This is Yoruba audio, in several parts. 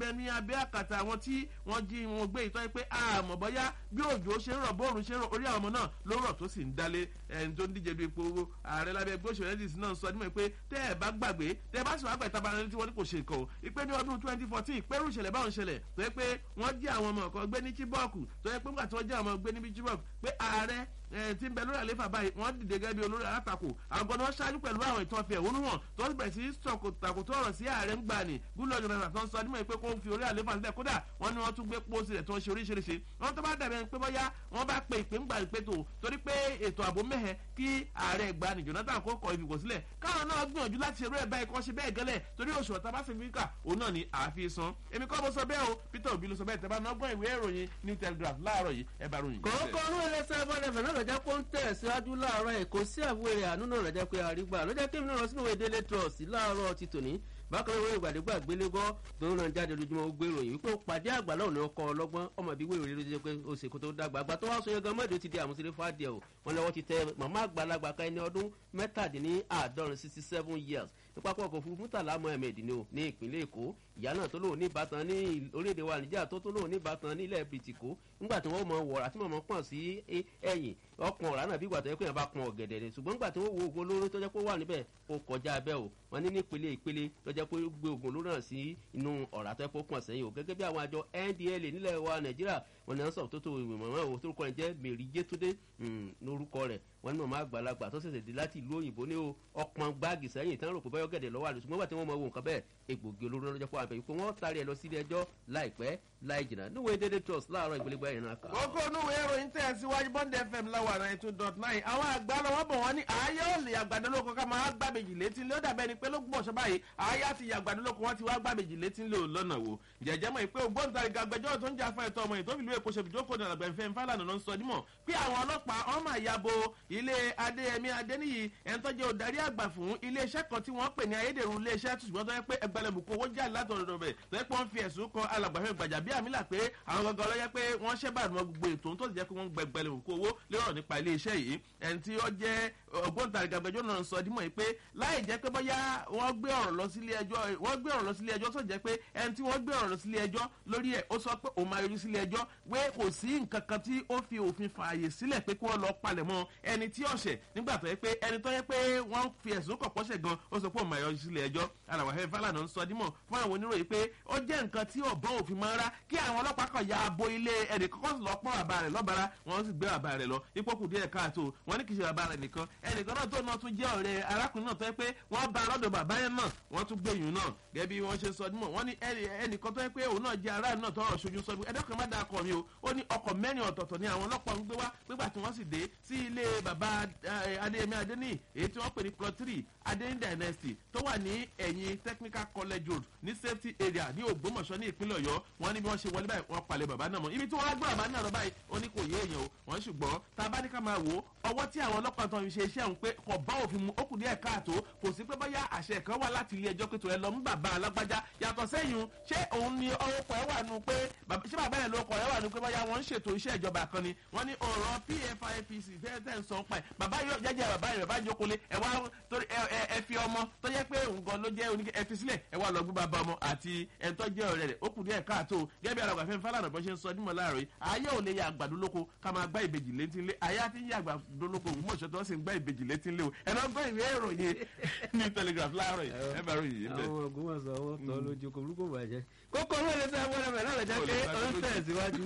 bẹ ní abẹ́ àkàtà àwọn tí wọ́n jí wọn gbé ìtọ́ pé àmọ́ bọ́yá bí òjò ṣe ń rọ̀ bóòrùn ṣe ń rọ̀ orí àwọn ọmọ náà ló rọ̀ tó sì ń dalé ẹni tó ń díje du ipò ààrẹ lábẹ́ ẹgbẹ́ òṣèlú ndc náà sọ nímọ̀ pé tẹ́ ẹ bá gbàgbé tẹ́ ẹ bá sì wá gbà ìtaba ẹni tí wọ́n ní kò ṣe nǹkan o ìpè ní ọdún twenty fourteen ìpẹ́rù ìṣẹ̀lẹ̀ báwọn ṣẹlẹ̀ tó yẹ pé wọ́n jí àwọn ọmọ kan gbé ní chibok tó yẹ pé nígbà tí wọ́n jí àwọn ọmọ gbé ní chibok pé ààrẹ tí ń bẹ lórí àlefa báyìí wọ́n dìde gẹ́gẹ́ bí olórí alátakò àwọn gbọ́dọ̀ wọ́n ṣáájú pẹ̀lú àwọn ìtàn fi ẹ̀hónú hàn tó ń bẹ̀rẹ̀ sí takòtò ọ̀rọ̀ sí ààrẹ ń gbà ní gúlọ̀ jọ̀nà tó ń sọ nímọ̀ pé kó ń fi orí àlefa sílẹ̀ kódà wọ́n ní wọ́n tún gbé pósí rẹ̀ tó ń ṣe oríṣiríṣi wọ́n tó bá dàbẹ̀ pé bọ́yá wọ́n bá pe ìpè ń gbà ìpè tó torí pé ètò ààbò mẹ́hẹ̀ kí ààrẹ ìgbà ní jonathan kó kọ ìfìkò sílẹ̀ káwọn náà gbìyànjú láti ṣerú ẹ̀ báyìí kọ́ ṣe bẹ́ẹ̀ gẹ́lẹ̀ torí oṣù ọ̀tá bá fi kà òun náà ni àfi san èmi kọ́ mo sọ bẹ́ẹ̀ o peter obi ló sọ bẹ́ẹ̀ tẹ́ bá náà gbọ́n ìwé ìròyìn new telegraph láàárọ̀ yìí ẹ bá ròyìn. kòókò ọdún iléeṣẹ́ bọ́dẹ̀fẹ̀ náà lọ́jọ́ pé ó ń tẹ̀síwájú láàárọ̀ ẹ̀ kò sí àbúrò àánú náà lọ́jọ́ pé àrígbà lọ́jọ́ kí mi náà lọ sínú ìwé délé trust láàárọ̀ ti tòní bákan náà wọ́n ìgbàdégbà gbélégọ́ tó ń ràn jáde lójúmọ́ ó gbé ìròyìn wípé ó pàdé àgbà náà ní ọkọ̀ ọlọ́gbọ́n ọmọ ìbí wéèrè ló jẹ́ pé ó ṣe kó tó dàgbà àgbà tó wá sọ yẹn gan mọ́ẹ̀dì ó ti di àmúṣeré fàdíẹ̀ o wọn lọ́wọ́ ti tẹ màmá àgbàlagbà ká ẹni ọdún mẹ́tàdínláàádọ́rin sixty seven years nípa pọ̀ kò fún murtala mohammed ni o ní ìpínlẹ̀ èkó ìyá náà tó lóun ní ìbátan ní orílẹ̀-èdè wa níjà tó tó lóun ní ìbátan nílẹ̀ bìtìkó nígbà tí wọ́n mọ wọ̀rà tí mọ̀mọ́ pọ̀n sí ẹ̀yìn ọkùn ọ̀rá náà bí ìgbà tó yẹ kó yẹn bá pọn ọ̀gẹ̀dẹ̀ rẹ̀ ṣùgbọ́n nígbà tí wọ́n wo oògùn olóró tó jẹ́ pé ó wà níbẹ̀ ó kọjá abẹ́ o wọ́n ní nípele ìpele tó jẹ́ pé ó gbé oògùn olóró náà sí inú ọ̀rá tó yẹ kó pọ̀n sẹ́yìn o gẹ́gẹ́ bí àwọn àjọ ndla nílẹ̀ wa nàìjíríà wọn ní sọ̀rọ̀ tó tó ìmọ̀mọ́ o tó kọ́ ẹ̀ jẹ́ mèrí jétúndé lórúkọ rẹ̀ wọ́n ní mọ̀mọ́ àgbàlagbà tó ṣẹ̀ṣẹ̀ dé láti ìlú òyìnbó ní o ọpọn gbáàgì sẹ́yìn tí wọ́n rò pé báyọ̀ gẹ̀dẹ̀ lọ́wọ́ àlùsùn mọ́gbà tí wọ́n mọ ohun kan bẹ́ẹ̀ egbògi olóró lọ́jọ́ fún àbẹ̀yìn pé wọ́n taari ẹ̀ lọ sílé ẹjọ́ láìpẹ́ láì jìnnà níwèé dédé trust láàárọ̀ ìgbélégbá yẹn náà kà. kókó onúwèé ìròyìn tẹ̀ síwájú bond fm láwà náà two dot nine àwọn àgbà lọ́wọ́ bọ̀ wọ́n ní ààyè òòlì àgbàdo lóko ká máa gbàbèjì létí lé ó dàbẹ́ ni pé ló gbọ́ ọ̀ṣọ́ báyìí ààyè àti àgbàdo lóko wọ́n ti wá gbàbèjì létí lé lọ́nà wo jẹ̀jẹ̀ mọ̀ pé ògbóǹtarìgì agbẹjọ́rò tó ń jà fún ẹ̀tọ́ ọmọ yìí tó fi lóye kó ṣe fìjókòó ní àgbẹ̀fẹ́ fálànà ló ń sọ dímọ̀ pé àwọn ọlọ́pàá ọmọ àyàbò ilé adéyẹmí adéníyì ẹni tó jẹ́ òdarí àgbà fún iléeṣẹ́ kan tí wọ́n pè ní ayédèrú iléeṣẹ́ ṣùgbọ́n tó yẹ pé ẹgbẹ̀lẹ̀mùkú owó jà látọ̀rọ̀ bẹ̀ tó yẹ pé wọ́n fi ẹ̀sùn kan alàgbàfẹ́ gbàjà bí àmìlà pé àwọn gangan lọ́yẹ pé wọ́n ṣẹ́bà mọ gbogbo ètò tó ti jẹ́ pé wọ́n gbẹ̀gbẹ̀lẹ̀mùkú owó lérò nípa iléeṣẹ́ yìí ẹni tí ó jẹ́ ògbóǹtarìgì agbẹjọ́ náà sọ dímọ̀ yìí pé láì jẹ́ pé bóyá wọ́n gbé ọ̀rọ̀ lọ sílé ẹjọ́ wọ́n gbé ọ̀rọ̀ lọ sílé ẹjọ́ tó jẹ́ pé ẹni tí wọ́n gbé ọ̀rọ̀ lọ sílé ẹjọ́ lórí ẹ̀ ó sọ pé òun máa yọjú sílé ẹjọ́ pé kò sí nǹkan kan tí ó fi òfin fààyè sílẹ̀ pé kí wọ́n lọ palẹ̀ mọ́ ẹni tí ọ̀sẹ̀ nígbà tó yẹ pé ẹni tó yẹ pé wọ́n fi ẹ̀sùn kọ̀ pọ́sẹ̀ gan ó sọ pé òun máa yọjú sílé ẹjọ́ alàwàfẹ́ fàlànà ń sọ dímọ̀ fún àwọn oníròyìn pé ó jẹ́ nǹkan tí ọ̀bọ̀n òfin máa ń rá kí àwọn ọlọ́pàá kan ya abo ilé ẹnì kọ́kọ́ sì lọ pọ́n bàbá rẹ̀ lọ́bàrá wọ́n sì gbé bàbá rẹ̀ lọ ipò kù díẹ̀ káàtó wọ́n ní kì í ṣe bàbá rẹ̀ nìkan ẹnìkan náà tó náà tún jẹ́ ọ̀rẹ́ arákùnrin náà tó yẹ pé wọ́n bá lọ́dọ̀ bàbá yẹn náà wọ́n tún gbé yùn náà gẹ́gẹ́ bí wọ́n ṣe sọ dímọ̀ wọ́n ní ẹnìkan tó yẹ pé òun náà jẹ́ aráàlú náà tọrọ ṣojú sọ ẹ̀dọ́kàn má dáa kọ̀ mi o ó ní ọkọ̀ mẹ́rin ọ̀tọ̀ọ̀tọ̀ ni àwọn ọlọ́pàá ń gbé wá nígbà tí wọ́n sì dé sí ilé bàbá adéyẹmí adéní èyí tí wọ́n pè ní plot three adéní dynasty tó wà ní ẹ̀yìn technical college road ní safety area ní ògbómọ̀ṣọ́ ní ìpínlẹ̀ ọ̀yọ́ wọ́n ní bí wọ́n ṣe wọlé báyìí wọ́n palẹ̀ bàbá náà mọ́ ibi tí wọ́n á gbé bàbá náà lọ báyìí ó ní kò yé èèyàn o wọ́n ṣùgbọ́n tá a bá ní ká máa wò ó ọwọ́ tí àwọn ọlọ́pàá tó ń ṣe iṣẹ́ òun pé kò bá òfin mu ó kù díẹ̀ káàtó kò sí pé bóyá àṣẹ kan wà láti ilé ẹjọ́ pé tó ẹ lọ mú bàbá alágbájá yàtọ̀ sẹ́yìn ṣé òun ni ọkọ̀ ẹ wà nù pé ṣé bàbá yẹn ló kọ̀ ẹ wà nù pé bóyá wọ́n ń ṣètò iṣẹ́ ìjọba kan ni wọ́n ní ọ̀rọ̀ pfipc tẹ́tẹ́ ń sọ pa ẹ̀ bàbá yóò jẹ́jẹ́ bàbá yẹn bàbá jókòó lé ẹ wá torí ẹ fi ọmọ tó jẹ́ pé nǹkan ló jẹ́ oníkẹ́ ẹ fi sílẹ̀ ẹ wá lọ gbé bàbá ọmọ àti ẹ̀ tó jẹ́ ọ̀rẹ́ rẹ̀ ó kù díẹ̀ káàtó gẹ́gẹ́ bí alàgbà fẹ́ẹ́ fálànà bọ́ ṣe ń sọ nímọ̀ láàrọ̀ yìí ayé ò lè ya àgbàdo lóko ká máa gbá ìbejì létí lé ayé àti yí àgbàdo lóko òun mọ̀ṣọ́ tó sì ń gbá ìbejì létí lé o ẹ lọ gbọ́ ìwé ìròyìn ní telegraph láàárọ̀ yìí ẹ bá ròyìn yìí bẹ́ẹ̀. àwọn ògbómọ̀sọ ọwọ́ tọ́ lójú kò rúkọ bàjẹ́ kókó owó ilé sẹ́ wọ́n rẹ̀ náà lọ́jọ́ pé ọ̀n tẹ̀síwájú.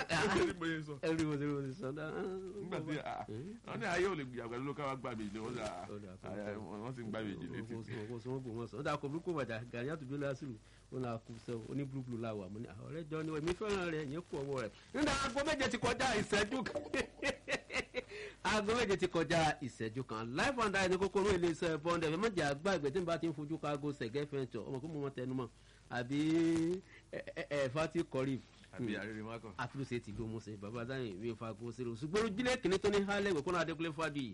ẹ̀rí mo ti rí mo ti sọ dá. nígbà tí wọ́n ní ayé ò lè gbìyànjú àgbàdo lóko ká wá gbà méjì wọ́n sì ń gbà méjì létí. kò sọ wọn kò wọ́n sọ ọ́ dà kò rúkọ bàjẹ́ gàrí àtúndó lásìrò ó náà kú sọ oní búlúbúlú la wà mọ́ ní ọ̀rẹ́ jọ ni èmi fẹ́ràn rẹ̀ yẹn kú ọwọ́ rẹ̀ nígbà aago méje ti kọjá ìṣẹ́jú kan aago méje ti kọjá ìṣẹ́jú kan life and die ní kókóró iléeṣẹ́ bọ́ndẹ̀ fẹ́ mọ̀jà àgbà ìgbẹ́ tí n bá ti ń fojú ka aago sẹ̀gẹ́ fẹ́ntọ̀ ọmọ kó mọ̀ wọn tẹnu mọ́ àbí ẹ̀ẹ́fà ti kọ́rí àbí àrírí mákàn. àtúnṣe ti ló mú sí bàbá dáhùn ìwé fagbó sí i ṣùgbọ́n ojúlé kìnní tó ní hálẹ̀ ìwé kọ́nà adékúnlé fàdí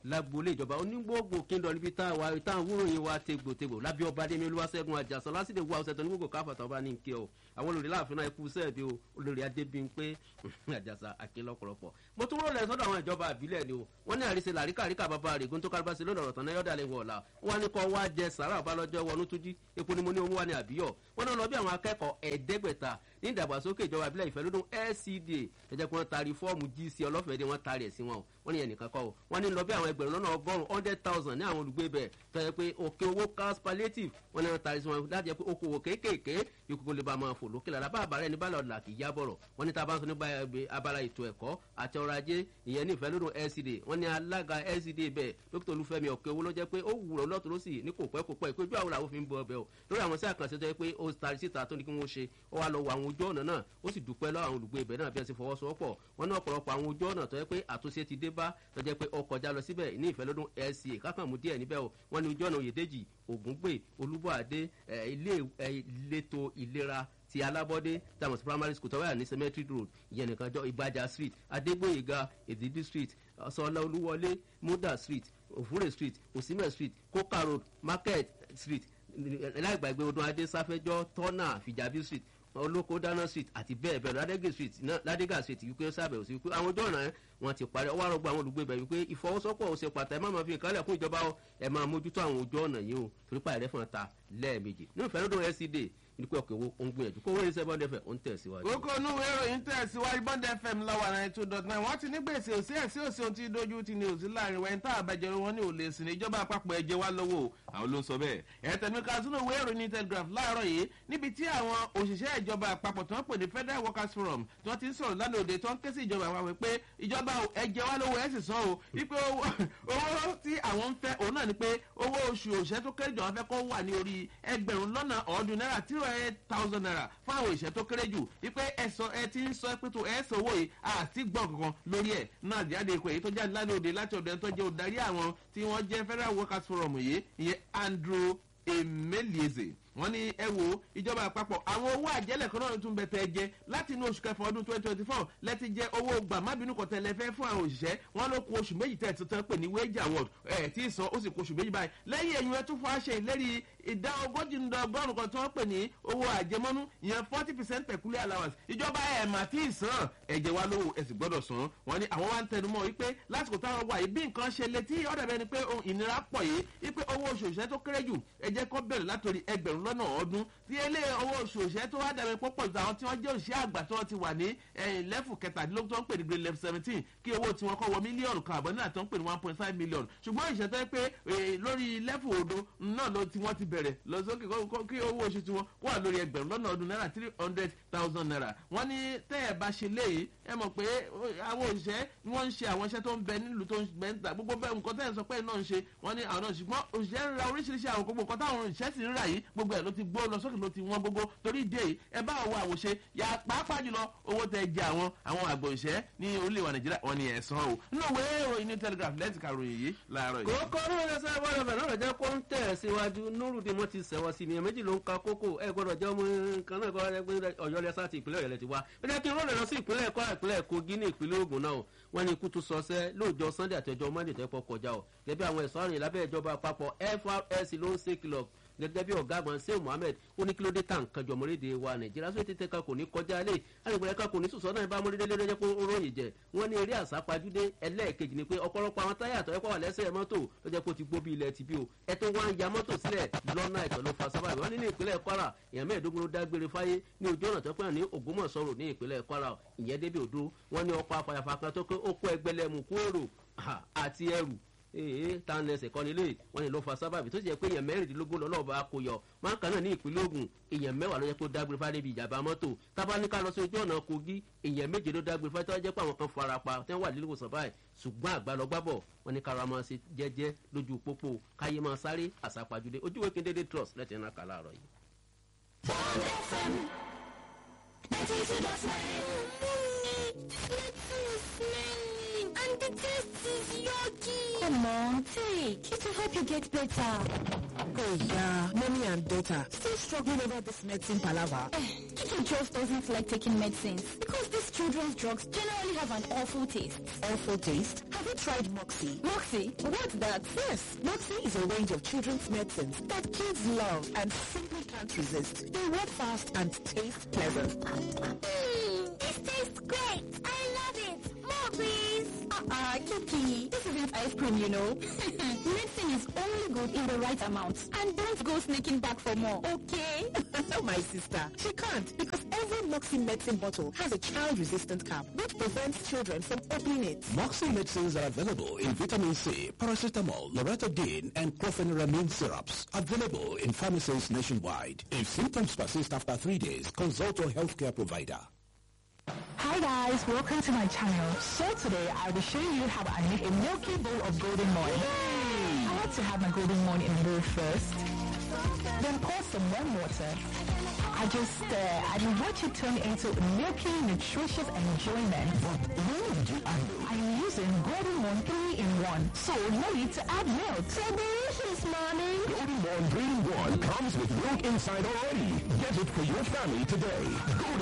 lágboolé ìjọba onígbòògbò kíndọ̀ níbi táwọn wúròyìn wa tegbòtegbò lábẹ́ ọba dẹ́mi olúwaṣẹ́gun àjàsọ lásìkò wa ọ̀sẹ̀ tó ní gbogbo káfàtà ọba ní nkẹ́ o àwọn olórí láàfin náà ikú sẹ́ẹ̀dì o olórí adébíyìnpé àjàsà àkélọ́pọ̀lọpọ̀ mo tún rọlẹ̀ sọ́dọ̀ àwọn ìjọba àbílẹ̀ ni o wọ́n ní àríṣe làríkàríkà bàbá rẹ̀ gún tó kárìbáṣe lónà ọ̀rọ̀ tán náà yọ̀dà lè wọ̀ ọ̀la wọ́n ní kọ́ wá jẹ sàrà ọ̀bálọ́jọ́ wọnú túnjí epo ni mo ní owó wa ní àbíyọ̀ wọ́n náà lọ bí àwọn akẹ́kọ̀ọ́ ẹ̀ẹ́dẹ́gbẹ̀ta ní ìdàgbàsókè ìjọba ìbílẹ̀ ìfẹ́ lódún lcda ẹ̀jẹ̀ pé wọ́n taari fọ́ọ̀mù gc ọlọ́fẹ̀ẹ́ wọ́n taari ẹ̀ sí wọn o wọ́n ní ẹnìkan kọ́ o wọ́n ní lọ bí àwọn ẹgbẹ̀rún lọ́nà ọgọ́rùn-ún hundred thousand ní àwọn olùgbé bẹ̀ tó yẹ pé òkè owó cars palliative wọ́n ní wọ́n taari sí wọn láti jẹ́ pé okòwò kéékèèké ìkókò lè ba máa fò lókè lára bá àbárẹ̀ ní bálọ̀ ọ̀la kì í yábọ̀rọ̀ wọ́n ní tá a bá ń sọ nípa abala ètò ẹ̀kọ́ àti ọrọ̀ ajé ìyẹn ní ìfẹ́ lódún lcda wọ́n ní alága lcda bẹ̀ dókítà olúfẹ́mi ọ̀kẹ́ owó ló jẹ́ pé ó wúrọ̀ lọ́tún ló sì ní kò pẹ́ kò pẹ́ ìpéjú àwọn làwọn fi ń bọ ọbẹ̀ o lórí àwọn sí àkànṣe tó yẹ pé ó taari síta tó ní kí wọ́n ṣe ó wá lọ wọ àwọn ojú ọ̀nà náà ó sì dúpẹ́ lọ́wọ́ àwọn olùgbé ibẹ̀ náà bí wọ́n ti fọwọ́sowọ́pọ̀ wọn ní ọ̀pọ̀lọpọ̀ àwọn ojú ọ̀nà tó yẹ pé àtúnṣe ti dé bá tó jẹ́ pé ọkọ̀ já lọ síbẹ̀ ní ìfẹ́ lọ́dún lca kákan mú díẹ̀ níbẹ̀ o wọ́n ní ojú ọ̀nà òyèdèjì ògúngbè olúbọ̀adé ilé ìletò ìlera ti alábọ́dé tamus primary school tọ́wọ́ ní cemetery road ìyẹn nìkan jọ ìgbàjà street adégbòyèga èdìdí street sọlá olúwọlé muda street òfúrè street òsínmẹ̀ street kókà road market street láìgbàgbé odun adé sáfẹ́jọ́ tọ́nà fìjàbí street olóko dáná street àti bẹ́ẹ̀ bẹ́ẹ̀ ládégà street ládégà street wípé sábẹ̀wò sí wípé àwọn ojú ọ̀nà wọn ti parí ọwọ́ àrọ́gbọ́ àwọn olùgbé bẹ̀ wípé ìfọwọ́sọ́pọ̀ ò ṣe pàtàkì ẹ má máa fi nǹkan lẹ̀ fún ìjọba ẹ máa mójútó àwọn ojú ọ̀nà yìí o torí pa ẹ̀rẹ́ fún ọ̀tá lẹ́ẹ̀mejì nínú ìfẹ́ lọ́dún lcd nípa ọkọ̀ owó ó ń gbìyànjú kó wọ́n ní sẹ́ bọ́ndẹ̀ fẹ̀ ó ń tẹ̀síwájú. kókó inú ìròyìn tẹ̀síwájú bọ́ndẹ̀ fm lọ́wọ́ náà two dot nine wọ́n ti ní gbèsè òsì ẹ̀sì òsì ohun tí dojú ti ní òsì láàrin wẹ́n tá àbájọ wọn ní òlè sí ní ìjọba àpapọ̀ ẹ̀jẹ̀ wa lọ́wọ́ àwọn ló ń sọ bẹ́ẹ̀. ẹ̀tẹ̀mí kazino ìwé ìròyìn telegraph láàárọ̀ yìí níbi tí àwọn òṣìṣẹ́ ìjọba àpapọ̀ tó ń pè ní federal workers forum tí wọ́n ti ń sọ̀rọ̀ lánàá òde tó ń ké sí ìjọba àpapọ̀ pé ìjọba ẹ̀jẹ̀ wa lọ́wọ́ ẹ̀ sì sọ o wípé owó tí àwọn ń fẹ́ òun náà ni pé owó oṣù òṣìṣẹ́ tó kéré jù àwọn fẹ́ kó wà ní orí ẹgbẹ̀rún lọ́nà ọ̀ọ́dún náírà three hundred thousand naira fún àwọn ìṣẹ́ tó kéré jù wípé ẹ̀sọ́ ẹ ti ń sọ pé tó ẹ̀ sọ owó yìí àti gbọ̀n kankan lórí ẹ̀ náà jáde ìpè èyí tó jáde lánàá òde láti ọ̀dọ̀ ẹni tó jẹ́ òdarí àwọn tí wọ́n jẹ́ federal workers forum yìí ìyẹn andrew emelieze wọ́n ní ẹ wo ìjọba àpapọ̀ àwọn owó àjẹlẹ̀ kan náà tún bẹ tẹ́ jẹ láti inú oṣù kẹfà ọdún twenty twenty four lẹ́ti jẹ owó gbàmábínú kọ̀tẹ́ lẹ́fẹ́ fún àwọn òṣìṣẹ́ wọ́n ló kó oṣù méjì tẹ̀ tuntun pè ní wage award ẹ̀ tí ì san ó sì kó oṣù méjì báyìí lẹ́yìn ẹ̀yìn ẹ̀ tún fún àṣẹ ìlérí ìdá ogójì ń dọgọ́rùn kan tí wọ́n pè ní owó àjẹmọ́nú ìyẹn forty percent peculiar allowance ìjọba ẹ̀ mà tí ì san ẹ̀jẹ̀ wa lówó ẹ̀ sì gbọ́dọ̀ san wọ́n ní àwọn wa ń tẹnumọ́ wípé lásìkò táwọn wà yìí bí nǹkan ṣe létí ọ̀dà bẹ́ni pé ìnira pọ̀ yìí wípé owó oṣù òṣìṣẹ́ tó kéré jù ẹ jẹ́ kó bẹ̀rẹ̀ látòrí ẹgbẹ̀rún lọ́nà ọdún tí ilé owó oṣù òṣìṣẹ́ tó wá dàbí pọ́pọ̀ ju àwọn tí wọ́n jẹ́ òṣìṣẹ́ àgbà tí wọ́n ti wà ní lẹ́fù kẹtàdínlógún tó ń pè ní grade level seventeen kí owó tí wọ́n kọ́ wọ mílíọ̀nù kan àbọ̀ nígbà tó ń pè ní one point five million ṣùgbọ́n ìṣẹ́ tó yẹ pé lórí lẹ́fù odò náà ló tí wọ́n ti bẹ̀rẹ̀ lọ sókè kí owó oṣù tí wọ́n wà lórí ẹgbẹ̀rún lọ́nà ọdún náírà three hundred thousand naira wọ́n ní tẹ́ ẹ̀ bá ṣe léyìí ẹ mọ̀ pé àwọn òṣìṣẹ́ wọ́n ń ṣe àwọn iṣẹ́ tó ń bẹ nílùú tó ń bẹ ń ta gbogbo bẹ́ẹ̀ nǹkan tẹ́ ẹ̀ sọ pé náà ń ṣe wọ́n ní àwọn náà ṣùgbọ́n òṣìṣẹ́ ń ra oríṣiríṣi àwọn gbogbo nǹkan táwọn òṣìṣẹ́ sì ń rà yìí gbogbo ẹ̀ ló ti gbó lọ sókè ló ti wọ́n gbogbo torí ìdí èyí ẹ bá àwọn àwòṣe yà pàápàá jùlọ owó tẹ jẹ àwọn àwọn àgbò ìṣẹ́ ní orílẹ̀-èdè nàìjíríà wọn ni ẹ̀sán o nínú ìwé ìròyìn ní telegraph lẹ́tì karòyìn yìí láàárọ̀ yìí. kókó ní wọn ṣe wọ́n lọ́fẹ̀ẹ́ náà jẹ́ kó ń tẹ̀ síwájú nurudi mo ti sẹ̀wọ́ sí mi méjì ló ń ka kókó ẹ gbọ́dọ̀ jẹ́ ọmọ nǹkan náà kọ́ ẹgbẹ́ ọ̀yọ́ lẹ́sà ti ìpínlẹ̀ ọ̀yọ́ lẹ ti wá ẹ jẹ́ kí n rọ́ọ̀lẹ̀ lọ sí ìpínlẹ̀ ẹ̀kọ́ ìpínlẹ̀ kogi ní ìpínlẹ̀ ogun náà wọ́n ní ikú tún sọsẹ́ lóòjọ́ sunday àti ọjọ́ monday tó pọ̀ kọjá o gẹ́gẹ́ àwọn ẹ̀sọ́ àrùn ìlábẹ́ ìjọba àpapọ̀ frs ló ń ṣe kìlọ̀ gẹ́gẹ́ bí ọ̀gá àgbọn sèw mohammed ó ní kí ló dé tà nǹkan jọ mọ́rédè wa nàìjíríà sóyè tètè kan kò ní kọjá lé àgbẹ̀rẹ̀ kan kò ní sùsọ́ náà bá mọ́rédè lé lọ́jọ́ pé ó ròyìn jẹ wọ́n ní eré àsápajúdé ẹlẹ́ẹ̀kejì ni pé ọ̀pọ̀lọpọ̀ àwọn táyà àtọ̀ ẹ̀kọ́ wà lẹ́sẹ̀ mọ́tò lọ́jọ́ pé ó ti gbó bí ilẹ̀ ti bí o ẹ tó wá ń ya mọ́tò sílẹ̀ lọ́nà ẹ̀tọ́ ló fa sábà wọ́n ní ní ìpínlẹ̀ kwara èèyàn mẹ́ẹ̀ẹ́dógún ló dágbére fáyé ní ojú ọ̀nà tó pẹ́ ní ògbómọ̀sọ̀rọ̀ ní ìpínlẹ̀ kwara ìyẹn débi òdo wọ́n ní ọkọ̀ afàyàfà kan tó pé ó kó ẹgbẹ́lẹ́mù kú èrò àti ẹrù ee tá n lẹsẹ̀ kọ́ni lé wọ́n ní ló fa sábàbí tó sì jẹ́ pé èèyàn mẹ́rìndínlógún lọ́lọ́ọ̀bá kò yọ máa ń kàn náà ní ìpínlẹ̀ ogun èèyàn mẹ́wàá ló jẹ́ pé ó dágbére fáyé níbi ìjàmbá mọ́tò tábánikà lọ sí ojú ọ̀nà kogi èèyàn méje ló dágbére fáyé tó jẹ́ pé àwọn kan fara pa tẹ́ wà nílùú ìwòsàn báyìí ṣùgbọ́n àgbàlọ́ gbábọ̀ wọ́n ní kára máa ṣe jẹ́jẹ́ lójú pópó káyé máa sáré àsápajúdé ojú ìwé kéde trust lẹ́tẹ̀ẹ́ náà kà láàárọ̀ yìí. And the taste is yucky. Come on, take. It will help you get better. Oh yeah, mommy and daughter still struggling over this medicine palaver. Kiki just doesn't like taking medicines because these children's drugs generally have an awful taste. Awful taste. Have Have you tried Moxie? Moxie, what's that? Yes, Moxie is a range of children's medicines that kids love and simply can't resist. They work fast and taste pleasant. Mmm, this tastes great. I love it. More, please. Uh-uh, Kiki. This isn't ice cream, you know. Medicine is only good in the right amount. And don't go sneaking back for more, okay? My sister, she can't because every Moxie medicine bottle has a child-resistant cap which prevents children from opening it. Moxie medicines are available in vitamin C, paracetamol, loratadine, and chlorpheniramine syrups. Available in pharmacies nationwide. If symptoms persist after three days, consult your healthcare provider. Hi guys, welcome to my channel. So today I will show you how I make a milky bowl of golden morn. I like to have my golden morn in bowl first, then pour some warm water. I just stir and watch it turn into milky, nutritious enjoyment. I'm using golden morn 3 in 1, so no need to add milk. So delicious, mommy. Golden Morn 3 in 1 comes with milk inside already. Get it for your family today. Golden